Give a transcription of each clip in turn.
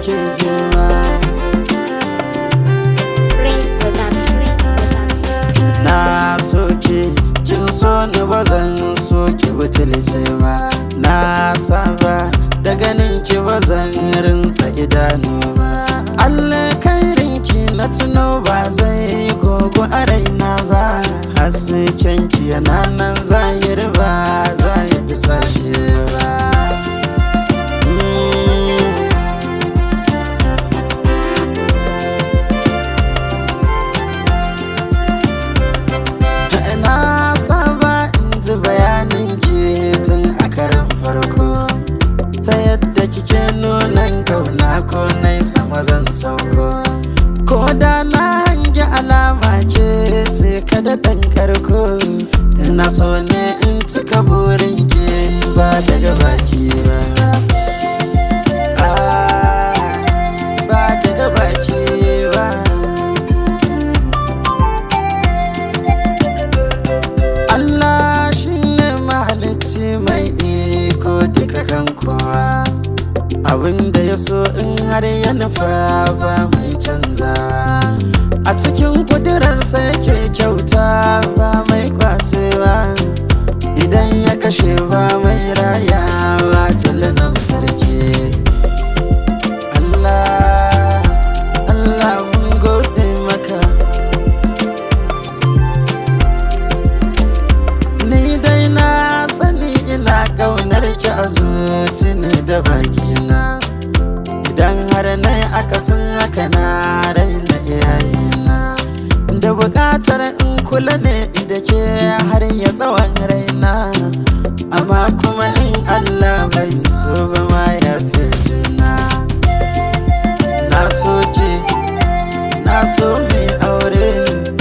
nake jima Prince Production. na soke kin so ni ba zan so ki butulce ba na saba da ganin ki ba zan rinsa idanu ba Allah kairinki na tuno ba zai gogo a raina ba hasken ki yana nan zahir ba za ya isa shi ba Mm. Na saba in ji bayanin ki tun a karan farko Ta yadda kike nunan kauna ko nai sama zan sauko Ko da na hangi alama ke ce kada ɗan karko Ina so ne in cika burin ki ba daga baki ba Ah, Ba daga baki ba Allah shi ne mahalicci mai iko duka kan kowa abinda ya so in har ya nufa ba mai canzawa a cikin kudurarsa yake kyauta ba mai kwacewa idan ya kashe ba mai rayawa jalanan sarki Allah Allah mun gode maka Ni dai na sani ina ƙaunar ki a zuci ne da bakina Idan har na yi akasin haka na raina iyayena Da buƙatar in kula ne da ke har ya tsawon raina Amma kuma in Allah bai so ba ma ya fi juna Na so ki, na so mai aure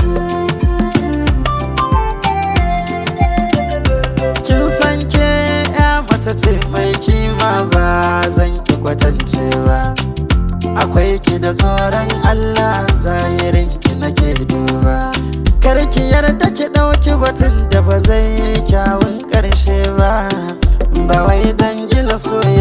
Kin san ke ya mace ce mai kima ba zan ki kwatance ba Akwai ki da tsoron Allah zahirin ki nake duba Kar ki yarda ki ɗauki batun da ba zai yi kyawun ƙarshe ba Ba wai dan gina soyayya